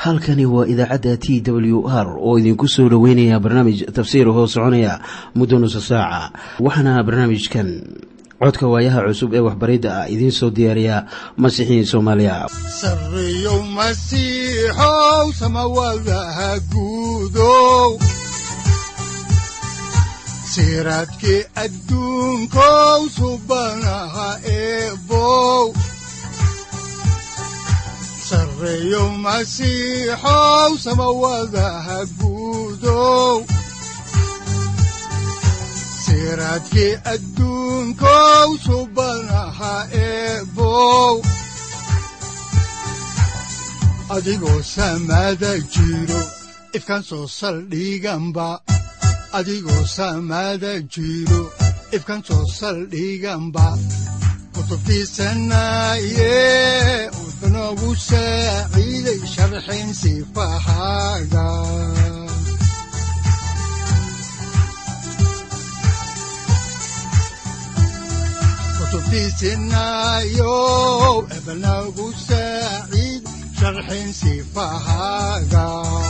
halkani waa idaacadda t w r oo idinku soo dhoweynaya barnaamij tafsiir hoo soconaya muddo nusa saaca waxaana barnaamijkan codka waayaha cusub ee waxbaridda ah idiin soo diyaariya masiixiin soomaaliya sareyow masiixow samawadaha guudow siraadkii adduunkow subanaha eebow sareyow masiixow samawadaha guudow siraadkii adduunkow subanaha eebow adigoo samada jiro ifkan soo saldhiganba adigoo samada jiro ifkan soo saldhiganba kutubtiisanaye wuxunogu saaciiday sharxin sifahaaga kutubtiisinayow ebnagu saaciid sharxin sifahaaga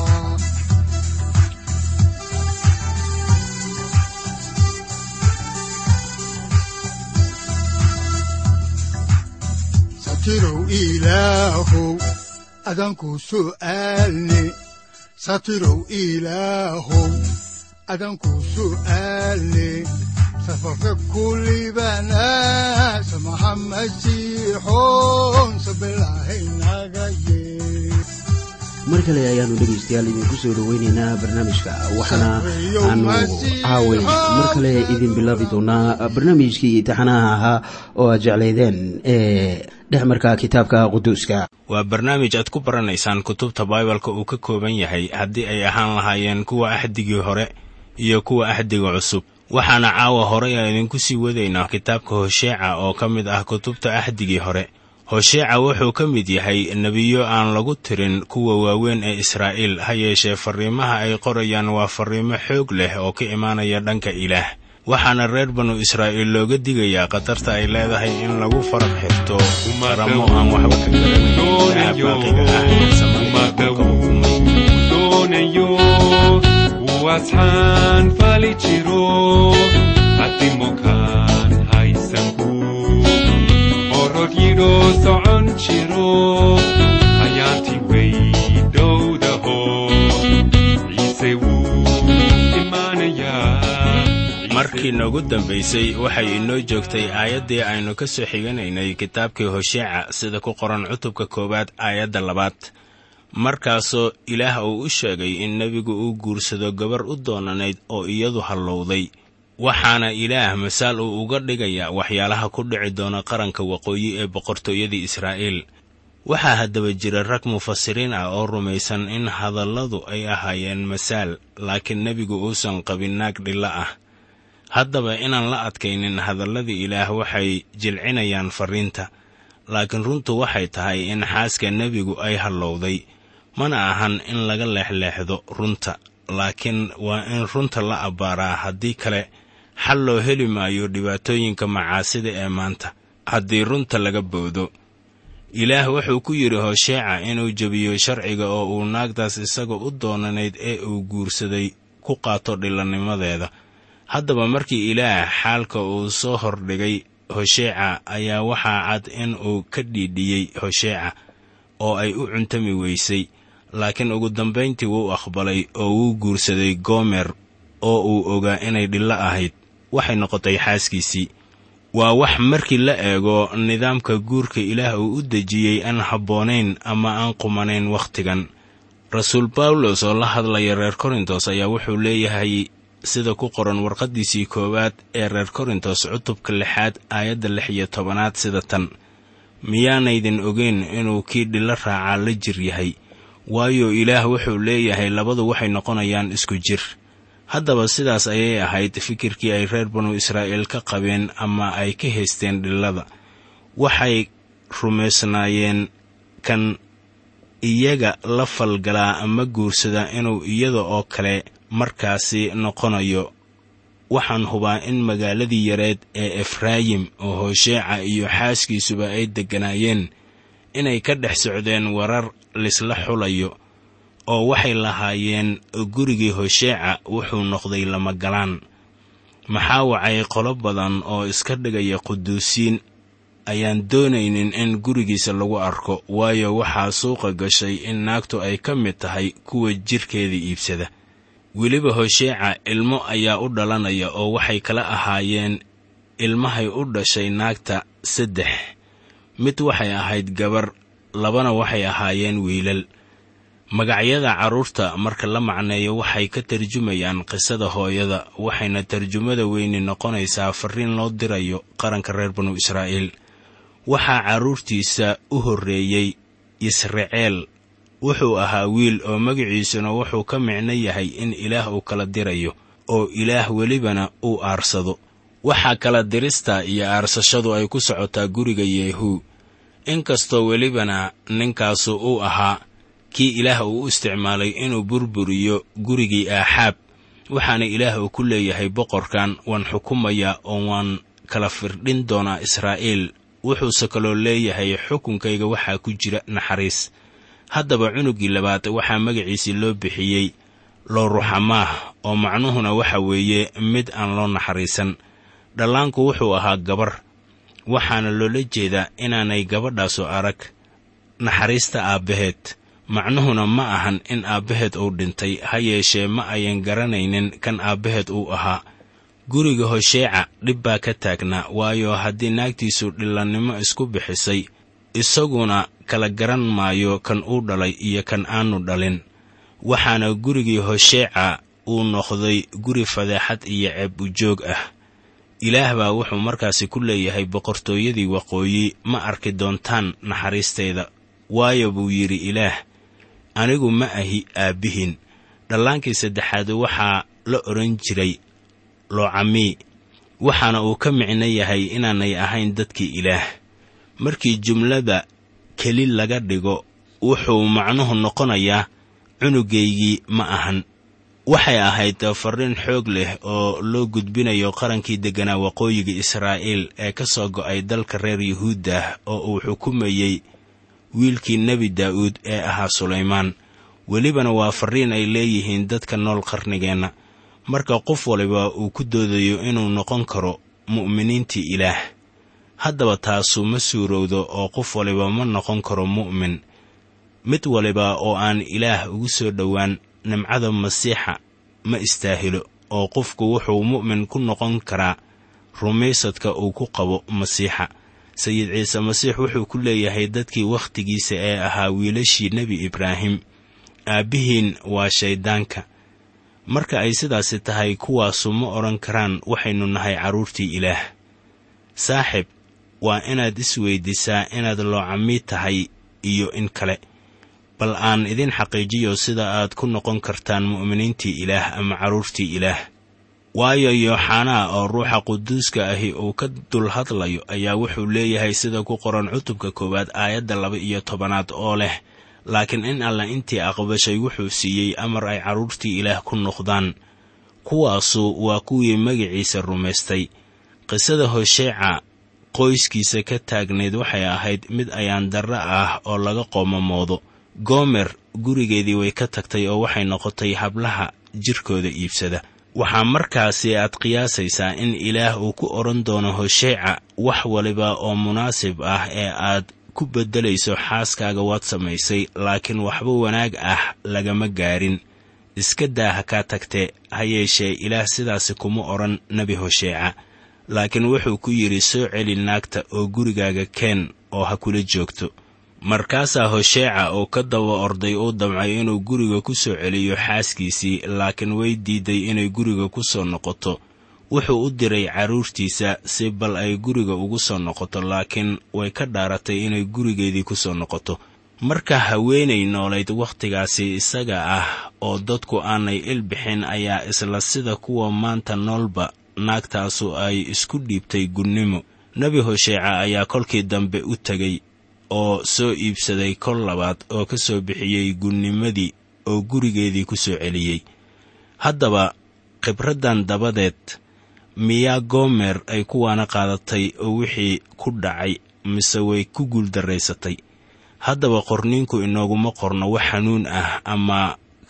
satirow ilaahow adanku su'aalne satirow ilaahow adanku su'aalne safarka kulibana samaha masiixoon sabilahaynaga yee mar kale ayaanu dhegaystayaal idinku soo dhoweynaynaa barnaamijka waxaana aanu caaway mar kale idin bilaabi doonaa barnaamijkii taxanaha ahaa oo aad jeclaydeen ee dhexmarka kitaabka quduuska waa barnaamij aad ku baranaysaan kutubta baibalka uu ka kooban yahay haddii ay ahaan lahaayeen kuwa axdigii hore iyo kuwa axdiga cusub waxaana caawa horay aan idinku sii wadaynaa kitaabka hosheeca oo ka mid ah kutubta axdigii hore hosheeca wuxuu ka mid yahay nebiyo aan lagu tirin kuwa waaweyn ee israa'iil ha yeeshee farriimaha ay qorayaan waa farriimo xoog leh oo ka imaanaya dhanka ilaah waxaana reer banu israa'iil looga digayaa khatarta ay leedahay in lagu farab xirto qaramo aan waxba ka garanin ilaah baaqiga ah ee samaynta dhulka ukumay Wasxaan fali jiro atimokaan haysanku orod yidhoo socon jiro ayaanti weydhowdaho ciise wuu imaanayaa markii noogu dambaysay waxay inoo joogtay aayaddii aynu ka soo xiganaynay kitaabkii hosheeca sida ku qoran cutubka koowaad aayadda labaad markaasoo ilaah uu u sheegay in nebigu uu guursado gabar u doonanayd oo iyadu hallowday waxaana ilaah masaal uu uga dhigayaa waxyaalaha ku dhici doona qaranka waqooyi ee boqortooyadii israa'iil waxaa haddaba jira rag mufasiriin ah oo rumaysan in hadalladu ay ahaayeen masaal laakiin nebigu uusan qabin naag dhilla ah haddaba inaan la adkaynin hadalladii ilaah waxay jilcinayaan farriinta laakiin runtu waxay tahay in xaaska nebigu ay hallowday mana ahan in laga leexleexdo runta laakiin waa in runta la abbaaraa haddii kale xal loo heli maayo dhibaatooyinka macaasida ee maanta haddii runta laga boodo ilaah wuxuu ku yidhi hosheeca inuu jebiyo sharciga oo uu naagtaas isaga u doonanayd ee uu guursaday ku qaato dhillannimadeeda haddaba markii ilaah xaalka uu soo hordhigay hosheeca ayaa waxaa cad in uu ka dhiidhiyey hosheeca oo ay u cuntami weysay laakiin ugu dambayntii wuu aqbalay oo wuu guursaday goomer oo uu ogaa inay dhillo ahayd waxay noqotay xaaskiisii waa wax markii la eego nidaamka guurka ilaah uu u dejiyey aan habboonayn ama aan qumanayn wakhtigan rasuul bawlos oo la hadlaya reer korintos ayaa wuxuu leeyahay sida ku qoran warqaddiisii koowaad ee reer korintos cutubka lixaad aayadda lix iyo tobanaad sida tan miyaanaydin ogeyn inuu kii dhilo raacaa la jir yahay waayo ilaah wuxuu leeyahay labadu waxay noqonayaan isku jir haddaba sidaas ayay ahayd fikirkii ay reer banu israa'iil ka qabeen ama ay ka haysteen dhillada waxay rumaysnaayeen kan iyaga la falgalaa ama guursadaa inuu iyada oo kale markaasi noqonayo waxaan hubaa in magaaladii yareed ee efraayim oo hosheeca iyo xaaskiisuba ay degganaayeen inay ka dhex socdeen warar lisla xulayo oo waxay lahaayeen gurigii hosheeca wuxuu noqday lamagalaan maxaa wacay qolo badan oo iska dhigaya quduusiin ayaan doonaynin in gurigiisa lagu arko waayo waxaa suuqa gashay in naagtu ay ka mid tahay kuwa jidhkeeda iibsada weliba hosheeca ilmo ayaa u dhalanaya oo waxay kala ahaayeen ilmahay u dhashay naagta saddex mid waxay ahayd gabar labana waxay ahaayeen wiilal magacyada carruurta marka la macneeyo waxay ka tarjumayaan qisada hooyada waxayna tarjumada weyni noqonaysaa farriin loo dirayo qaranka reer banu israa'iil waxaa carruurtiisa u horreeyey yisraceel wuxuu ahaa wiil oo magaciisuna wuxuu ka micno yahay in ilaah uu kala dirayo oo ilaah welibana uu aarsado waxaa kala dirista iyo aarsashadu ay ku socotaa guriga yeehuu inkastoo welibana ninkaasu uu ahaa kii ilaah uu u isticmaalay inuu burburiyo gurigii aaxaab waxaana ilaah uu ku leeyahay boqorkan waan xukumayaa oo waan kala firdhin doonaa israa'iil wuxuuse kaloo leeyahay xukunkayga waxaa ku jira naxariis haddaba cunuggii labaad waxaa magaciisii loo bixiyey looruxamaah oo macnuhuna waxa weeye mid aan loo naxariisan dhallaanku wuxuu ahaa gabar waxaana loola jeedaa inaanay gabadhaasu arag naxariista aabbaheed macnuhuna ma ahan in aabbaheed uu dhintay ha yeeshee ma ayan garanaynin kan aabbaheed uu ahaa guriga hosheeca dhib baa ka taagnaa waayo haddii naagtiisu dhillannimo isku bixisay isaguna kala garan maayo kan uu dhalay iyo kan aanu dhalin waxaana gurigii hosheeca uu noqday guri fadeexad iyo ceeb ujoog ah ilaah baa wuxuu markaasi ku leeyahay boqortooyadii waqooyi ma arki doontaan naxariistayda waayo buu yidhi ilaah anigu ma ahi aabbihin dhallaankii saddexaad waxaa la odhan jiray loocamii waxaana uu ka micno yahay inaanay ahayn dadkii ilaah markii jumlada keli laga dhigo wuxuu macnuhu noqonayaa cunugaygii ma ahan waxay ahayd farriin xoog leh oo loo gudbinayo qarankii degganaa waqooyiga israa'iil ee ka soo go'ay dalka reer yuhuuddah oo uu xukumayey wiilkii nebi daa'uud ee ahaa sulaymaan welibana waa farriin ay leeyihiin dadka nool qarnigeenna marka qof waliba uu ku doodayo inuu noqon karo mu'miniintii ilaah haddaba taasu ma suurowdo oo qof waliba ma noqon karo mu'min mid waliba oo aan ilaah ugu soo dhowaan nimcada masiixa ma istaahilo oo qofku wuxuu mu'min ku noqon karaa rumaysadka uu ku qabo masiixa sayid ciise masiix wuxuu ku leeyahay dadkii wakhtigiisa ee ahaa wiilashii nebi ibraahim aabbihiin waa shayddaanka marka ay sidaasi tahay kuwaasu ma odhan karaan waxaynu nahay carruurtii ilaah saaxib waa inaad isweyddiisaa inaad loocamii tahay iyo in kale bal aan idin xaqiijiyo sida aad ku noqon kartaan mu'miniintii ilaah ama carruurtii ilaah waayo yooxanaa oo ruuxa quduuska ahi uu ka dul hadlayo ayaa wuxuu leeyahay sida ku qoran cutubka koowaad aayadda laba iyo tobanaad oo leh laakiin in alla intii aqbashay wuxuu siiyey amar ay carruurtii ilaah ku noqdaan kuwaasu waa kuwii magiciisa rumaystay qisada hosheeca qoyskiisa ka taagnayd waxay ahayd mid ayaan darre ah oo laga qoomamoodo goomer gurigeedii way ka tagtay oo waxay noqotay hablaha jirkooda iibsada waxaa markaasi aad qiyaasaysaa in ilaah uu ku odhan doono hosheeca wax waliba oo munaasib ah ee aad ku beddelayso xaaskaaga waad samaysay laakiin waxba wanaag ah lagama gaarin iska daa ha kaa tagtee ha yeeshee ilaah sidaasi kuma odhan nebi hosheeca laakiin wuxuu ku yidhi soo celi naagta oo gurigaaga keen oo ha kula joogto markaasaa hosheeca oo ka daba orday uu damcay inuu guriga ku soo celiyo xaaskiisii laakiin way diiday inay guriga ku soo noqoto wuxuu u diray carruurtiisa si bal ay guriga ugu soo noqoto laakiin way ka dhaaratay inay gurigeedii ku soo noqoto marka haweenay noolayd wakhtigaasi isaga ah oo dadku aanay ilbixin ayaa isla sida kuwa maanta noolba naagtaasu ay isku dhiibtay gunnimo nebi hosheeca ayaa kolkii dambe u tegey oo soo iibsaday kol labaad oo ka soo bixiyey gunnimadii oo gurigeedii ku soo celiyey haddaba khibraddan dabadeed miyaa goomer ay kuwaana qaadatay oo wixii ku dhacay mise way ku guuldarraysatay haddaba qorniinku inooguma qorno wax xanuun ah ama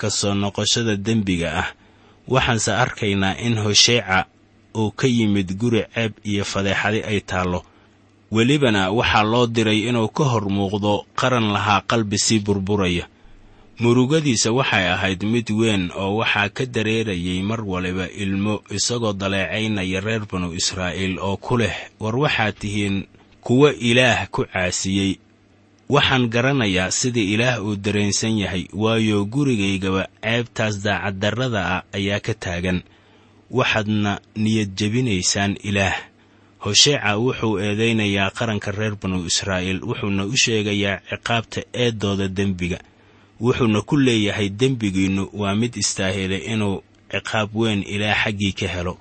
ka soo noqoshada dembiga ah waxaanse arkaynaa in hosheeca uu ka yimid guri ceeb iyo fadeexadi ay taallo welibana waxaa loo diray inuu ka hor muuqdo qaran lahaa qalbi sii burburaya murugadiisa waxay ahayd mid weyn oo waxaa ka dareerayay mar waliba ilmo isagoo daleecaynaya reer banu israa'iil oo ku leh war waxaad tihiin kuwo ilaah ku caasiyey waxaan garanayaa sida ilaah uu dareensan yahay waayo gurigaygaba ceebtaas daacaddarrada ah ayaa ka taagan waxaadna niyad jebinaysaan ilaah hosheeca wuxuu eedaynayaa qaranka reer banu israa'iil wuxuuna u sheegayaa ciqaabta eeddooda dembiga wuxuuna ku leeyahay dembigiinnu waa mid istaahilay inuu ciqaab weyn ilaah xaggii ka helo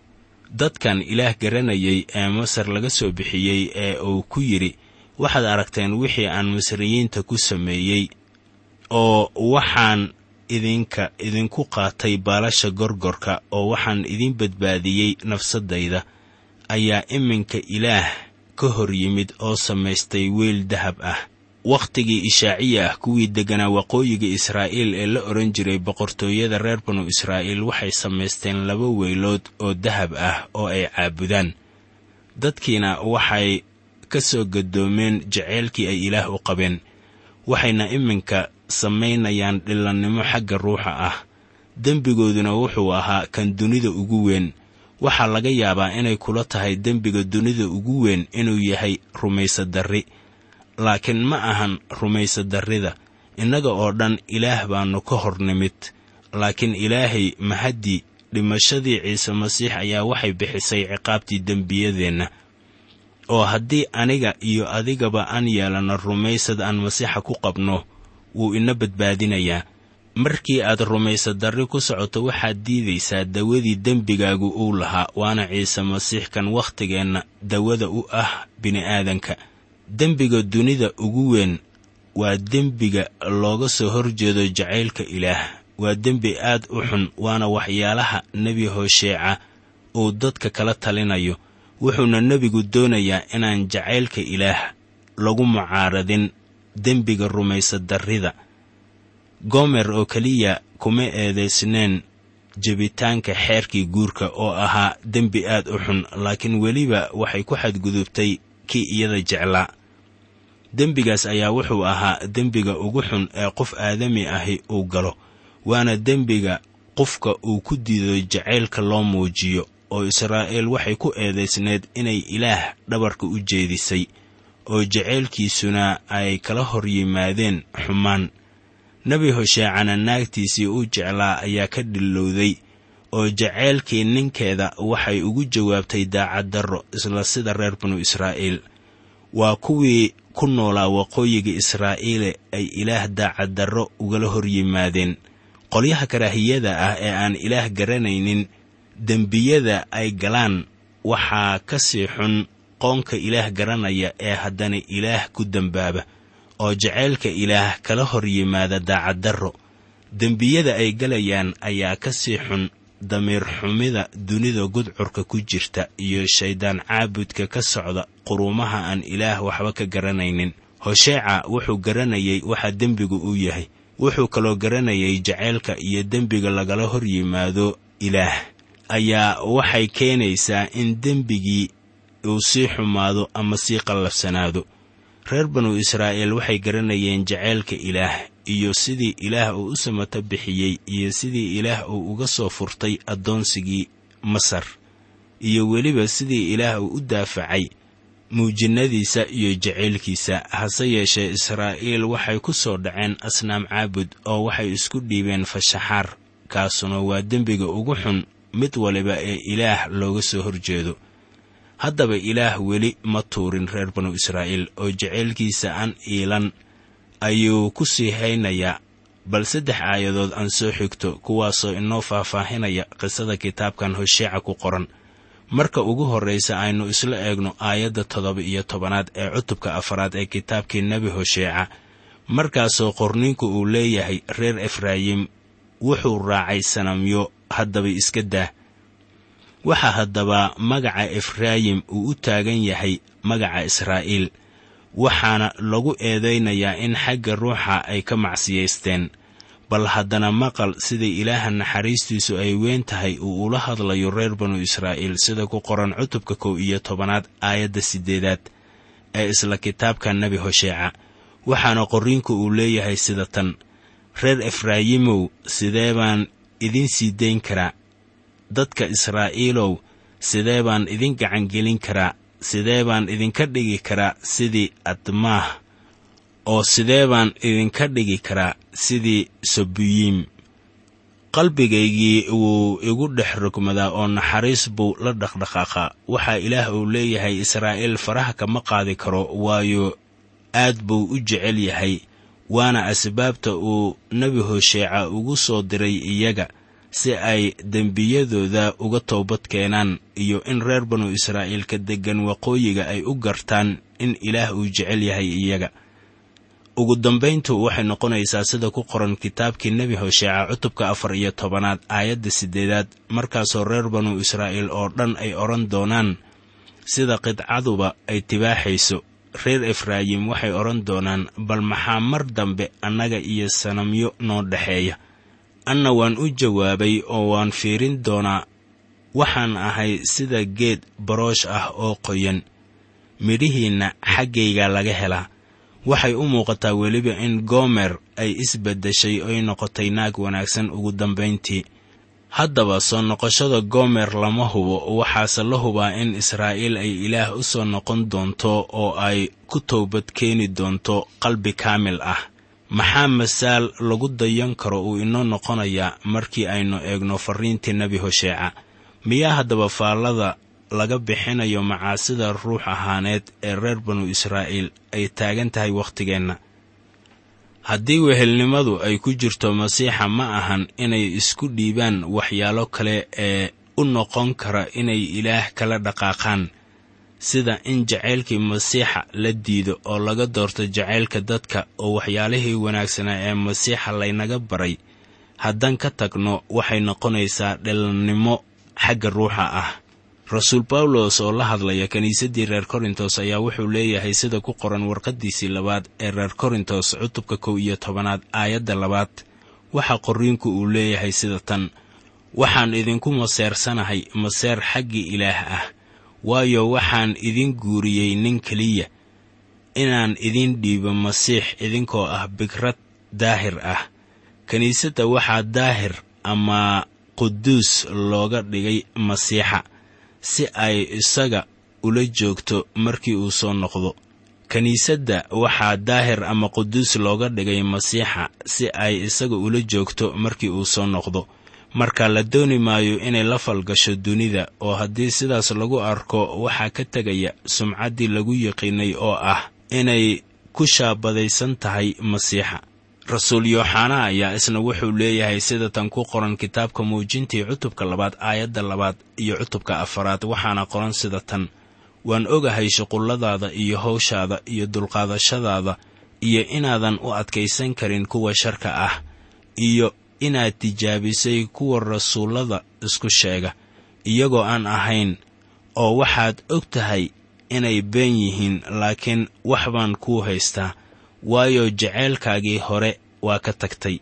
dadkan ilaah garanayay ee masar laga soo bixiyey ee uu ku yidhi waxaad aragteen wixii aan masriyiinta ku sameeyey oo waxaan idinka idinku qaatay baalasha gorgorka oo waxaan idin badbaadiyey nafsaddayda ayaa iminka ilaah ka hor yimid oo samaystay weyl dahab ah wakhtigii ishaaciya ah kuwii degganaa waqooyiga israa'iil ee la odhan jiray boqortooyada reer banu israa'iil waxay samaysteen laba weylood oo dahab ah oo ay caabudaan dadkiina waxay ka soo gadoomeen jaceylkii ay ilaah u qabeen waxayna iminka samaynayaan dhillannimo xagga ruuxa ah dembigooduna wuxuu ahaa kan dunida ugu weyn waxaa laga yaabaa inay kula tahay dembiga dunida ugu weyn inuu yahay rumaysadarri laakiin ma ahan rumaysadarrida innaga oo dhan ilaah baannu ka hor nimid laakiin ilaahay mahaddii dhimashadii ciise masiix ayaa waxay bixisay ciqaabtii dembiyadeenna oo haddii aniga iyo adigaba aan yeelanno rumaysad aan masiixa ku qabno wuu ina badbaadinayaa markii aad rumaysadarri ku socoto waxaad diidaysaa dawadii dembigaagu uu lahaa waana ciise masiix kan waktigeenna dawada u ah bini'aadanka dembiga dunida ugu weyn waa dembiga looga soo horjeedo jacaylka ilaah waa dembi aad u xun waana waxyaalaha nebi hosheeca uu dadka kala talinayo wuxuuna nebigu doonayaa inaan jacaylka ilaah lagu mucaaradin dembiga rumaysadarrida gomer oo keliya kuma eedaysneen jebitaanka xeerkii guurka oo ahaa dembi aad u xun laakiin weliba waxay ku xadgudubtay kii iyada jeclaa dembigaas ayaa wuxuu ahaa dembiga ugu xun ee qof aadami ahi uu galo waana dembiga qofka uu ku diido jacaylka loo muujiyo oo israa'iil waxay ku eedaysneed inay ilaah dhabarka u jeedisay oo jacaylkiisuna ay kala hor yimaadeen xumaan nebi hosheecana naagtiisii u jeclaa ayaa ka dhillowday oo jacaylkii ninkeeda waxay ugu jawaabtay daacaddarro isla sida reer banu israa'iil waa kuwii ku noolaa waqooyiga israa'iile ay ilaah daacaddarro ugala hor yimaadeen qolyaha karaahiyada ah ee aan ilaah garanaynin dembiyada ay galaan waxaa ka sii xun qoonka ilaah garanaya ee haddana ilaah ku dembaaba oo jacaylka ilaah kala hor yimaada daacaddarro dembiyada ay galayaan ayaa ka sii xun damiir xumida dunida gudcurka ku jirta iyo shayddaan caabudka ka socda quruumaha aan ilaah waxba ka garanaynin hosheeca wuxuu garanayay waxa dembigu uu yahay wuxuu kaloo garanayay jacaylka iyo dembiga lagala hor yimaado ilaah ayaa waxay keenaysaa in dembigii uu sii xumaado ama sii qallafsanaado reer banu israa'iil waxay garanayeen jacaylka ilaah iyo sidii ilaah uu u samato bixiyey iyo sidii ilaah uu uga soo furtay addoonsigii masar iyo weliba sidii ilaah uu u daafacay muujinnadiisa iyo jacaylkiisa hase yeeshee israa'iil waxay ku soo dhaceen asnaam caabud oo waxay isku dhiibeen fashaxaar kaasuna waa dembiga ugu xun mid waliba ee ilaah looga soo horjeedo haddaba ilaah weli ma tuurin reer banu israa'iil oo jacaylkiisa aan iilan ayuu ku sii haynayaa bal saddex aayadood aan soo xigto kuwaasoo inoo faahfaahinaya qisada kitaabkan hosheeca ku qoran marka ugu horraysa aynu isla eegno aayadda toddoba iyo tobanaad ee cutubka afaraad ee kitaabkii nebi hosheeca markaasoo qorninku uu leeyahay reer efraayim wuxuu raacay sanamyo haddaba iska daa waxaa haddaba magaca efraayim uu u taagan yahay magaca israa'iil waxaana lagu eedaynayaa in xagga ruuxa ay ka macsiyaysteen bal haddana maqal sida ilaaha naxariistiisu ay weyn tahay uu ula hadlayo reer banu israa'iil sida ku qoran cutubka kow iyo tobanaad aayadda siddeedaad ee isla kitaabka nebi hosheeca waxaana qorriinku uu leeyahay sida tan reer efraayimow sidee baan idin sii dayn karaa dadka israa'iilow sidee baan idin gacangelin karaa sidee baan idinka dhigi karaa sidii admaah oo sidee baan idinka dhigi karaa sidii sabuyiim qalbigaygii wuu igu dhex rogmadaa oo naxariis buu la dhaqdhaqaaqaa waxaa ilaah uu leeyahay israa'iil faraha kama qaadi karo waayo aad buu u jecel yahay waana asbaabta uu nebi hosheeca ugu soo diray iyaga si ay dembiyadooda uga toobad keenaan iyo in reer banu israa'iilka deggan waqooyiga ay u gartaan in ilaah uu jecel yahay iyaga ugu dambayntu waxay noqonaysaa sida ku qoran kitaabkii nebi hosheeca cutubka afar iyo tobanaad aayadda siddeedaad markaasoo reer banu israa'iil oo dhan ay odhan doonaan sida qidcaduba ay tibaaxayso reer efraayim waxay odhan doonaan bal maxaa mar dambe annaga iyo sanamyo noo dhexeeya anna waan u jawaabay oo waan fiirin doonaa waxaan ahay sida geed baroosh ah oo qoyan midhihiinna xaggayga laga helaa waxay u muuqataa weliba in goomer ay isbeddeshay oy noqotay naag wanaagsan ugu dambayntii haddaba soo noqoshada goomer lama hubo waxaase la hubaa in israa'iil ay ilaah u soo noqon doonto oo ay ku toobad keeni doonto qalbi kaamil ah maxaa masaal lagu dayan karo uu inoo noqonayaa markii aynu eegno farriintii nebi hosheeca miyaa haddaba faallada laga bixinayo macaasida ruux ahaaneed ee reer banu israa'iil ay taagan tahay wakhtigeenna haddii wehelnimadu ay ku jirto masiixa ma ahan inay isku dhiibaan waxyaalo kale ee u noqon kara inay ilaah kala dhaqaaqaan sida in jacaylkii masiixa la diido oo laga doorto jacaylka dadka oo waxyaalihii wanaagsanaa ee masiixa laynaga baray haddaan ka tagno waxay noqonaysaa dhelannimo xagga ruuxa ah rasuul bawlos oo la hadlaya kiniisaddii reer korintos ayaa wuxuu leeyahay sida ku qoran warqaddiisii labaad ee reer korintos cutubka kow iyo tobanaad aayadda labaad waxaa qorriinku uu leeyahay sida tan waxaan idinku maseersanahay maseer xaggii ilaah ah waayo waxaan idin guuriyey nin keliya inaan idin dhiibo masiix idinkoo ah bigrad daahir ah kiniisadda waxaa daahir ama quduus looga dhigay masiixa si ay isaga ula joogto markii uu soo noqdo kiniisadda waxaa daahir ama quduus looga dhigay masiixa si ay isaga ula joogto markii uu soo noqdo marka la dooni maayo inay la falgasho dunida oo haddii sidaas lagu arko waxaa ka tegaya sumcaddii lagu yiqiinay oo ah inay ku shaabadaysan tahay masiixa rasuul yooxana ayaa isna wuxuu leeyahay sida tan ku qoran kitaabka muujintii cutubka labaad aayadda labaad iyo cutubka afaraad waxaana qoran sida tan waan ogahay shuqulladaada iyo hawshaada iyo dulqaadashadaada iyo inaadan u adkaysan karin kuwa sharka ah iyo inaad tijaabisay kuwa rasuullada isku sheega iyagoo aan ahayn oo waxaad og tahay inay been yihiin laakiin wax baan kuu haystaa waayo jaceylkaagii hore waa ka tagtay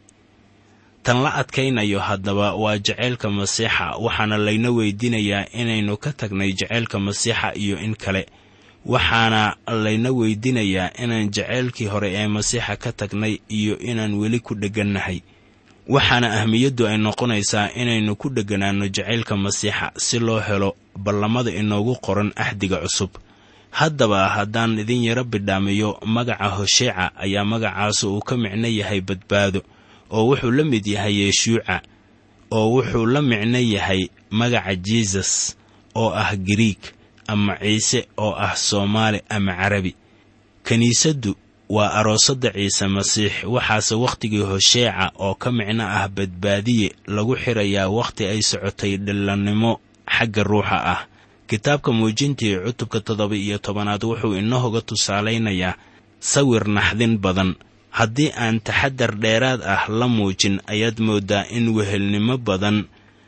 tan la adkaynayo haddaba waa jaceylka masiixa waxaana layna weydiinayaa inaynu ka tagnay jaceylka masiixa iyo in kale waxaana layna weydiinayaa inaan jaceylkii hore ee masiixa ka tagnay iyo inaan weli ku dheggannahay waxaana ahmiyaddu ay noqonaysaa inaynu ku dhegganaanno jacaylka masiixa si loo helo ballamada inoogu qoran axdiga cusub haddaba haddaan idin yaro bidhaamiyo magaca hosheeca ayaa magacaasu uu ka micno yahay badbaado oo wuxuu la mid yahay yeshuuca oo wuxuu la micno yahay magaca jisus oo ah giriig ama ciise oo ah soomaali ama carabi kiniisaddu waa aroosadda ciise masiix waxaase wakhtigii hosheeca oo ka micno ah badbaadiye lagu xirayaa wakhti ay socotay dhillannimo xagga ruuxa ah kitaabka muujintii cutubka toddoba iyo tobanaad wuxuu inooga tusaalaynayaa sawir naxdin badan haddii aan taxadar dheeraad ah la muujin ayaad mooddaa in wehelnimo badan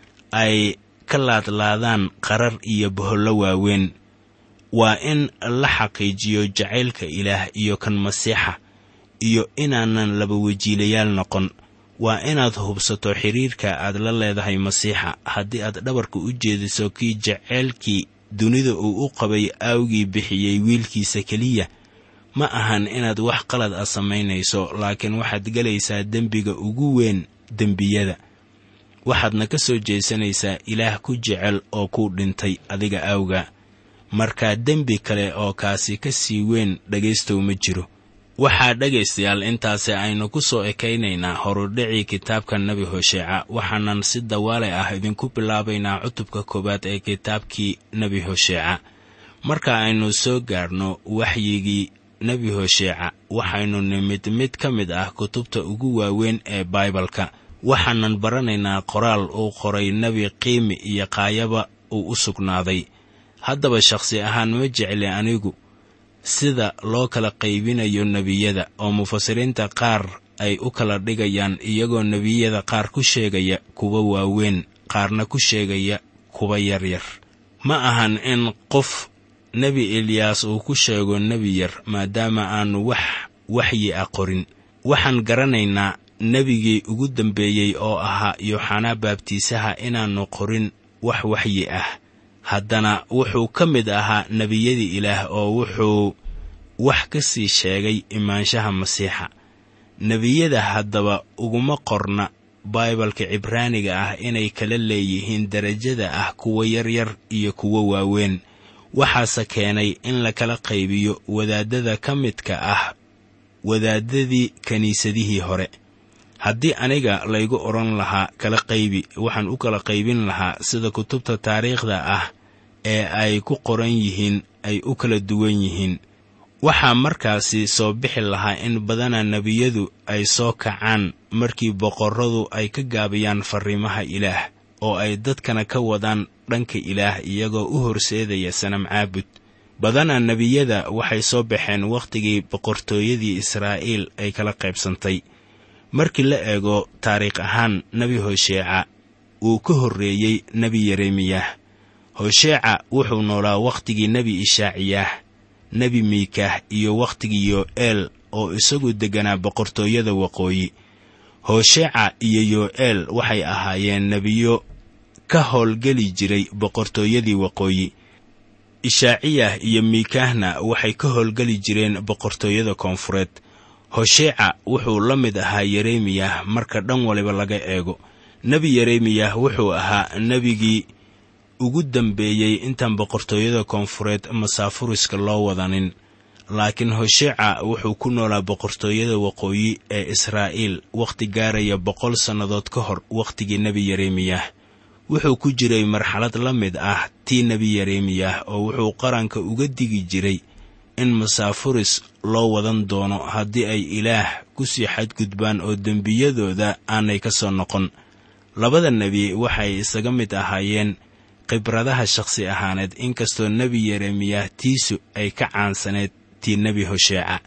ay ka laadlaadaan qarar iyo bohollo waaweyn waa in la xaqiijiyo jacaylka ilaah iyo kan masiixa iyo inaanan laba wajiilayaal noqon waa inaad hubsato xidhiirka aad la leedahay masiixa haddii aad dhabarka u jeediso kii jaceylkii dunida uu u qabay aawgii bixiyey wiilkiisa keliya ma ahan inaad wax qalad ah samaynayso laakiin waxaad gelaysaa dembiga ugu weyn dembiyada waxaadna ka soo jeesanaysaa ilaah ku jecel oo ku dhintay adiga aawga markaa dembi kale oo kaasi ka sii weyn dhegaystow ma jiro waxaa dhegaystayaal intaasi aynu ku soo ekaynaynaa horudhicii kitaabka nebi hosheeca waxaanan si dawaale ah idinku bilaabaynaa cutubka koowaad ee kitaabkii nebi hosheeca marka aynu soo gaarno waxyigii nebi hosheeca waxaynu nimid mid ka mid ah kutubta ugu waaweyn ee baibalka waxaanan baranaynaa qoraal uu qoray nebi qiimi iyo qaayaba uu u sugnaaday haddaba shakhsi ahaan ma jecli anigu sida loo kala qaybinayo nebiyada oo mufasiriinta qaar ay u kala dhigayaan iyagoo nebiyada qaar ku sheegaya kuwa waaweyn qaarna ku sheegaya kuwa yaryar ma ahan in qof nebi eliyaas uu ku sheego nebi yar maadaama aanu wax waxyi ah qorin waxaan garanaynaa nebigii ugu dambeeyey oo ahaa yooxanaa baabtiisaha inaannu qorin wax waxyi ah haddana wuxuu ka mid ahaa nebiyadii ilaah oo wuxuu wax ka sii sheegay imaanshaha masiixa nebiyada haddaba uguma qorna baibalka cibraaniga ah inay kala leeyihiin derajada ah kuwa yaryar iyo kuwo waaweyn waxaase keenay in la kala qaybiyo wadaaddada ka midka ah wadaaddadii kiniisadihii hore haddii aniga laygu odhan lahaa kala qaybi waxaan u kala qaybin lahaa sida kutubta taariikhda ah ee ay ku qoran yihiin ay u kala duwan yihiin waxaa markaasi soo bixi lahaa in badana nebiyadu ay soo kacaan markii boqorradu ay ka gaabiyaan farriimaha ilaah oo ay dadkana ka wadaan dhanka ilaah iyagoo u horseedaya sanam caabud badana nebiyada waxay soo baxeen wakhtigii boqortooyadii israa'iil ay kala qaybsantay markii la eego taariikh ahaan nebi hosheeca wuu ka horreeyey nebi yeremiyah hosheeca wuxuu noolaa wakhtigii nebi ishaaciyaah nebi miikah iyo wakhtigii yo'eel oo isagu degganaa boqortooyada waqooyi hosheeca iyo yo'eel waxay ahaayeen nebiyo ka howlgeli jiray boqortooyadii waqooyi ishaaciyah iyo miikahna waxay ka howlgeli jireen boqortooyada koonfureed hosheeca wuxuu la mid ahaa yeremiyah marka dhan waliba laga eego nebi yeremiyah wuxuu ahaa nebigii ugu dambeeyey intaan boqortooyada koonfureed masaafuriska loo wadanin laakiin hosheeca wuxuu ku noolaa boqortooyada waqooyi ee israa'iil wakhti gaaraya boqol sannadood ka hor wakhtigii nebi yeremiyah wuxuu ku jiray marxalad la mid ah tii nebi yeremiyah oo wuxuu qaranka uga digi jiray in masaafuris loo wadan doono haddii ay ilaah ku sii xadgudbaan oo dembiyadooda aanay ka soo noqon labada nebi waxay isaga mid ahaayeen khibradaha shakhsi ahaaneed inkastoo nebi yeremiyah tiisu ay ka caansaneed tii nebi hosheeca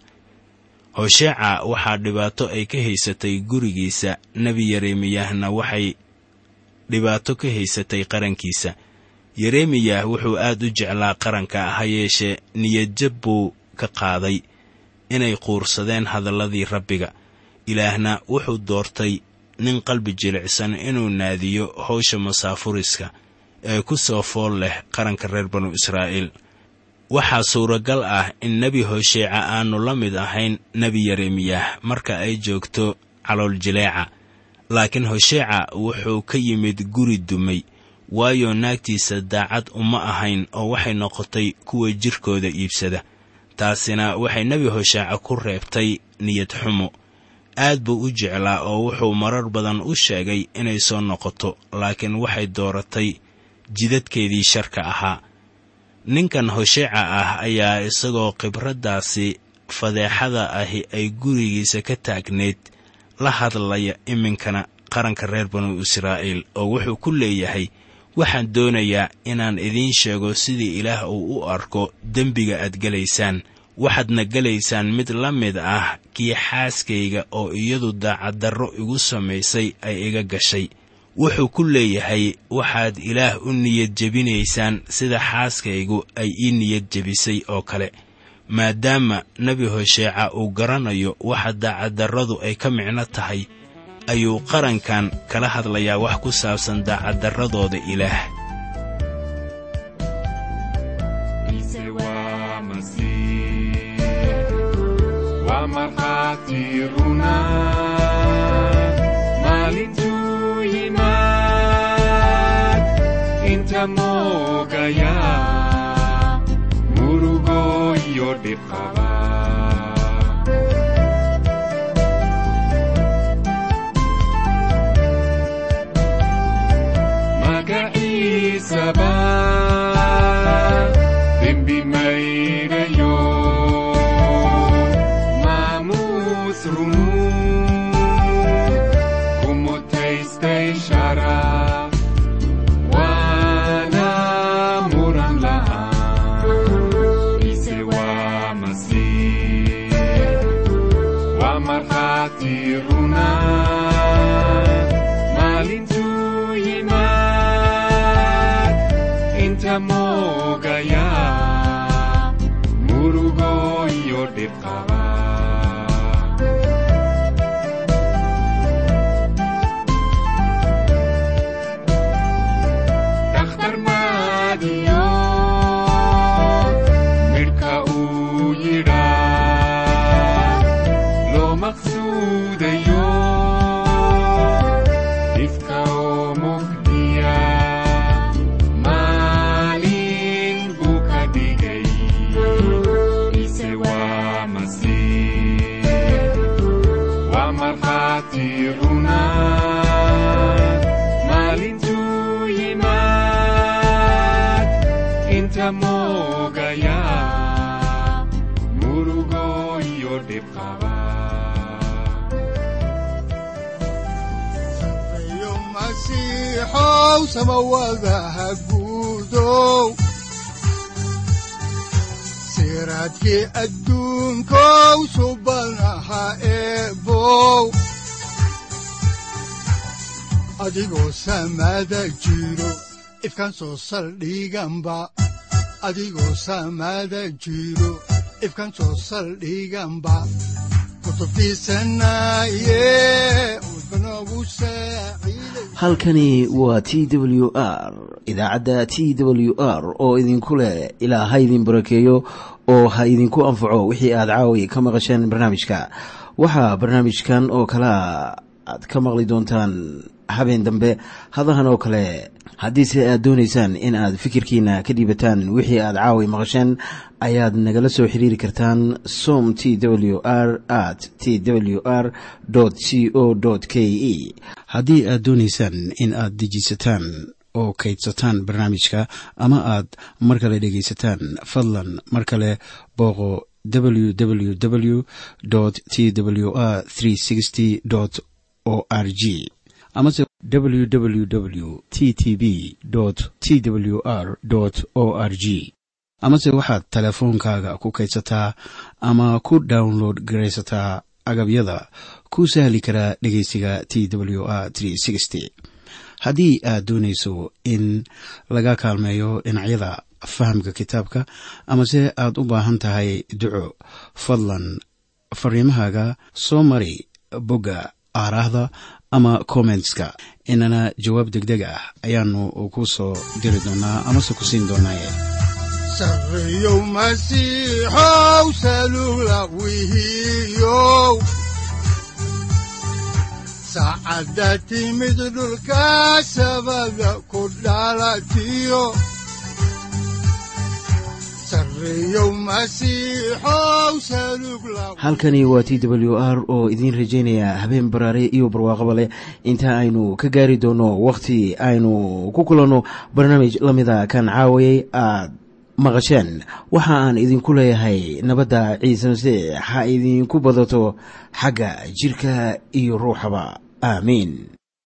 hosheeca waxaa dhibaato ay ka haysatay gurigiisa nebi yeremiyahna waxay dhibaato ka haysatay qarankiisa yeremiyah wuxuu aad u jeclaa qaranka ha yeeshee niyadjab buu ka qaaday inay quursadeen hadalladii rabbiga ilaahna wuxuu doortay nin qalbi jilicsan inuu naadiyo howsha masaafuriska ee ku soo fool leh qaranka reer banu israa'iil waxaa suuragal ah in nebi hosheeca aanu la mid ahayn nebi yeremiyah marka ay joogto calool jileeca laakiin hosheeca wuxuu ka yimid guri dumay waayo naagtiisa daacad uma ahayn oo waxay noqotay kuwa jirkooda iibsada taasina waxay nebi hosheeca ku reebtay niyad xumo aad buu u jeclaa oo wuxuu marar badan u sheegay inay soo noqoto laakiin waxay dooratay jidadkeedii sharka ahaa ninkan hosheeca ah ayaa isagoo khibraddaasi fadeexada ahi ay gurigiisa ka taagneyd la hadlaya iminkana qaranka reer banu israa'iil oo wuxuu ku leeyahay waxaan doonayaa inaan idiin sheego sidii ilaah uu u arko dembiga aad gelaysaan waxaadna gelaysaan mid la mid ah kii xaaskayga oo iyadu daacaddarro igu samaysay ay iga gashay wuxuu ku leeyahay waxaad ilaah u niyad jebinaysaan sida xaaskaygu ay ii niyad jebisay oo kale maadaama nebi hosheeca uu garanayo waxa daacaddarradu ay ka micno tahay ayuu qarankan kala hadlayaa wax ku saabsan daacaddarradooda ilaah Ise waa Masiix, waa markhaati runa maalintuu yimaad inta moogaya murugo iyo dhib qaba magaciisaba dembi mayrayo maamuus rumuu kumutaystay sharaf waana muran la'aan ise waa masiix waa markhaati runa maalintuu yimaad inta moogaya murugo iyo dhib qaba dhakhtar maadiyo midhka uu yidhaa loo maqsuudayo ifka oo mugdiya maalin buu ka dhigay ise waa masiix waa markhaati runa maalintuu yimaad inta moogaya murugo iyo dhib qaba sareeyo masiixow samawadaha guudow siraadkii adduunkow subanaha eebow adigoo samada jiro ifkan soo saldhiganba adigoo samada jiro ifkan soo saldhiganba kutubtiisanaye udbanogu saaciiday halkani waa t w r idaacadda t w r oo idinku leh ilaa ha idin barakeeyo oo ha idinku anfaco wixii aad caawi ka maqasheen barnaamijka waxaa barnaamijkan oo kalea aad ka maqli doontaan habeen dambe hadahan oo kale haddiise aad doonaysaan in aad fikirkiina ka dhiibataan wixii aad caawi maqasheen ayaad nagala soo xiriiri kartaan som t w r at t w r c o k e haddii aad doonaysaan in aad dejisataan oo kaydsataan barnaamijka ama aad mar kale dhegaysataan fadlan mar kale booqo www t w r o r g amase www t t b t w r o r g amase waxaad teleefoonkaaga ku kaydsataa ama ku download garaysataa agabyada ku sahli karaa dhegeysiga t w r haddii aad doonayso in laga kaalmeeyo dhinacyada fahamka kitaabka amase aad u baahan tahay duco fadlan fariimahaaga soo mari bogga aaraahda ama kommentska inana jawaab degdeg ah ayaanu ku soo diri doonaa amase ku siin doonaaye sareeyow masiixow salugla wihiyow saacadda timid dhulka sabada ku dhalatiyo sareeyow masiixow salugla halkani waa t w r oo idiin rajaynaya habeen baraare iyo barwaaqaba leh inta aynu ka gaari doono wakhti aynu ku kulanno barnaamij la mida kan caawayay aad maqasheen waxa aan idinku leeyahay nabadda ciise masiix ha idinku badato xagga jirka iyo ruuxaba aamiin